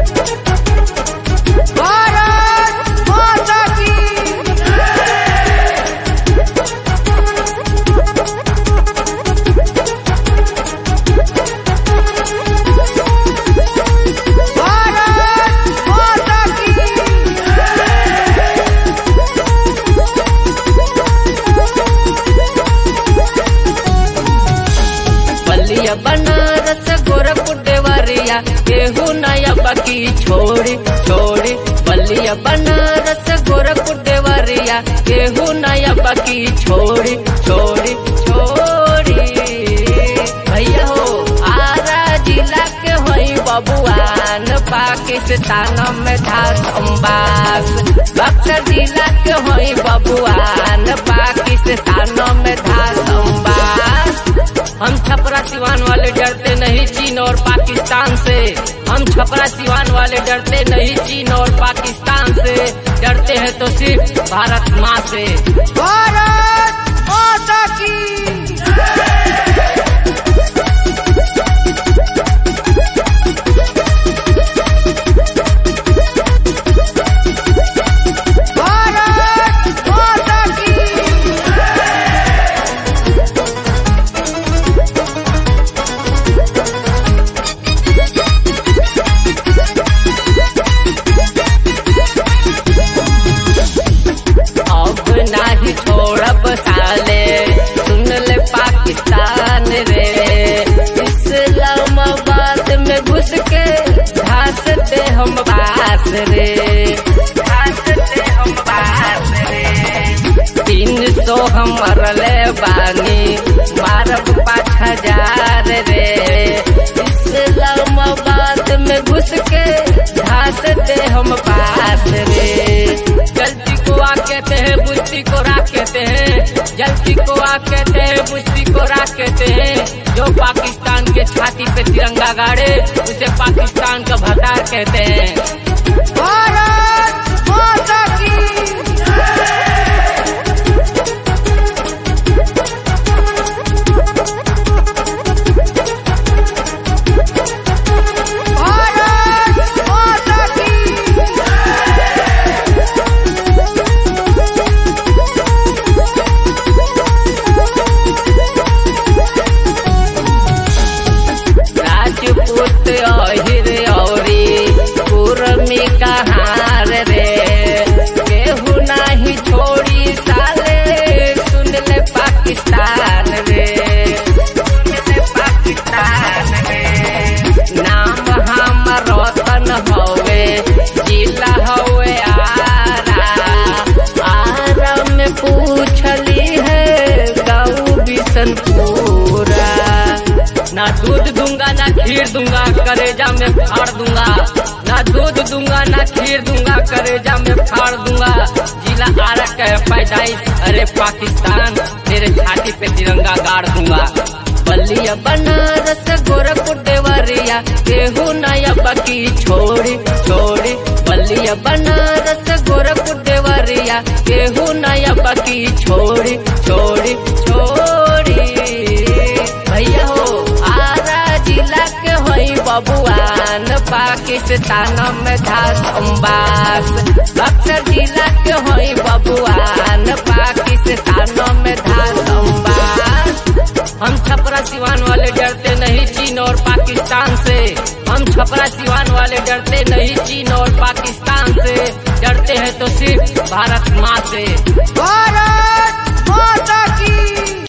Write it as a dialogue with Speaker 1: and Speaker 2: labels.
Speaker 1: भारत माता की भारत माता की
Speaker 2: बलिया बनारस गोरखपुर देवरिया केहू नया बाकी छोड़ी छोड़ी बलिया बनारस गोरखपुर देवरिया केहू नया बाकी छोड़ी छोड़ी छोड़ी भैया हो आरा जिला के होई बबुआन पाकिस्तान में था संबास बक्सर जिला के होई बबुआन पाकिस्तान में था संबास हम छपरा सिवान वाले डरते नहीं चीन और पाकिस्तान से हम छपरा सिवान वाले डरते नहीं चीन और पाकिस्तान से डरते हैं तो सिर्फ भारत माँ से
Speaker 1: भारत माता की भारत माता की
Speaker 2: अब नाही छोड़ब साले सुन ले पाकिस्तान रे इस्लामाबाद में घुस के घासते हम बास रे घासते हम बास रे तीन सौ हम मरले बानी मारब पाँच हजार रे इस्लामाबाद में घुस के घासते हम पास रे जल्दी को आ कहते हैं बुश्ती को राख कहते हैं जल्दी को आ कहते हैं बुश्ती को राख कहते हैं जो पाकिस्तान के छाती पे तिरंगा गाड़े उसे पाकिस्तान का भतार कहते हैं
Speaker 1: भारत माता की भारत माता की
Speaker 2: राजपूत अहिर औरी कुरमी कहार रे केहू नाही छोड़ी साले सुन ले पाकिस्तान रे सुन ले पाकिस्तान रे नाम हम रतन हवे जिला हवे आरा आरा में पूछली है गाँव बिशनपुरा ना दूध दूंगा ना खीर दूंगा करेजा में फाड़ दूंगा ना दूध दूंगा ना खीर दूंगा करेजा में फाड़ दूंगा जिला आरक है पैदाइश अरे पाकिस्तान तेरे छाती पे तिरंगा गाड़ दूंगा बलिया बनारस गोरखपुर देवरिया केहू नया बाकी छोड़ी छोड़ी बलिया बनारस गोरखपुर देवरिया केहू नया बाकी छोड़ी छोड़ी छोड़ी भैया हो आरा जिला के होई बबुआन पाकिस्तान में था संबास बक्सर जिला के होई बबुआन पाकिस्तान में था संबास हम छपरा सिवान वाले डरते नहीं चीन और पाकिस्तान से हम छपरा सिवान वाले डरते नहीं चीन और पाकिस्तान से डरते हैं तो सिर्फ भारत माँ से
Speaker 1: भारत